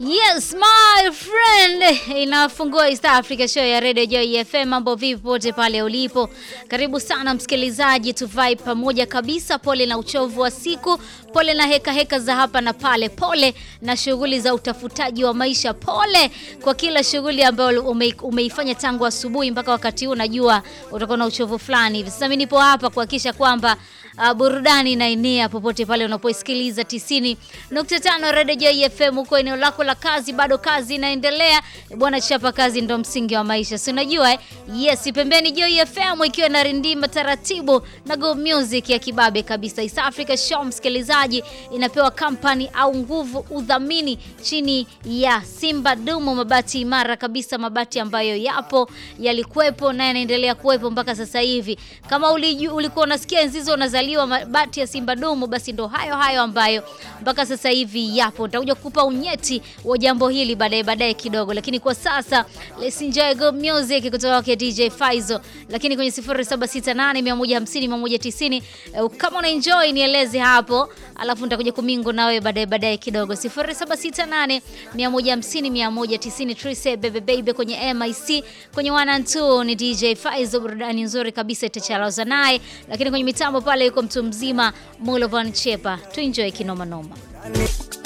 Yes my friend, inafungua East Africa show ya Radio Joy FM. Mambo vipi pote pale ulipo? Karibu sana msikilizaji, tu vibe pamoja kabisa. Pole na uchovu wa siku, pole na heka heka za hapa na pale, pole na shughuli za utafutaji wa maisha, pole kwa kila shughuli ambayo ume, umeifanya tangu asubuhi mpaka wakati huu. Najua utakuwa na uchovu fulani hivi. Sasa mimi nipo hapa kuhakikisha kwamba uh, burudani inaenea popote pale unapoisikiliza 90.5 Radio Joy FM huko eneo lako la kazi, bado kazi inaendelea bwana. Chapa kazi ndo msingi wa maisha, si unajua eh? Yes, pembeni Joy FM ikiwa na rindima taratibu na go music ya kibabe kabisa. East Africa Show msikilizaji, inapewa kampani au nguvu udhamini chini ya Simba Dumu, mabati imara kabisa, mabati ambayo yapo yalikuwepo na yanaendelea kuwepo mpaka sasa hivi. Kama uliju, ulikuwa unasikia enzizo unazaliwa mabati ya Simba Dumu, basi ndo hayo hayo ambayo mpaka sasa hivi yapo. Nitakuja kukupa unyeti wa jambo hili baadaye baadaye kidogo, lakini kwa sasa let's enjoy good music kutoka kwa DJ Faizo. Lakini kwenye 0768 150 190 kama una enjoy nieleze hapo, alafu nitakuja kumingo na wewe baadaye baadaye kidogo. 0768 150 190 Trise bebe baby kwenye MIC kwenye 1 and 2 ni DJ Faizo, burudani nzuri kabisa itachalaza naye, lakini kwenye mitambo pale yuko mtu mzima Mulovan Chepa. Tu enjoy kinoma noma.